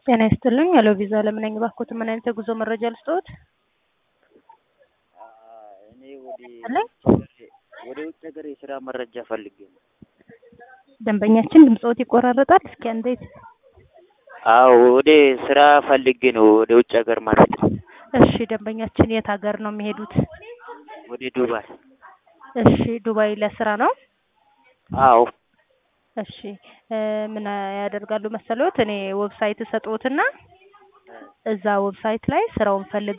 ጤና ይስጥልኝ። ሄሎ ቪዛ ለምን ነኝ ባክዎት፣ ምን አይነት የጉዞ መረጃ ልስጥዎት? እኔ ወደ አለኝ። ወደ ውጭ ሀገር የስራ መረጃ ፈልጌ ነው። ደንበኛችን ድምፅዎት ይቆራረጣል። እስኪ እንዴት? አዎ ወደ ስራ ፈልጌ ነው ወደ ውጭ ሀገር ማለት ነው። እሺ ደንበኛችን የት ሀገር ነው የሚሄዱት? ወደ ዱባይ። እሺ ዱባይ ለስራ ነው? አዎ እሺ እ ምን ያደርጋሉ መሰሎት? እኔ ዌብሳይት እሰጥዎትና እዛ ዌብሳይት ላይ ስራውን ፈልገው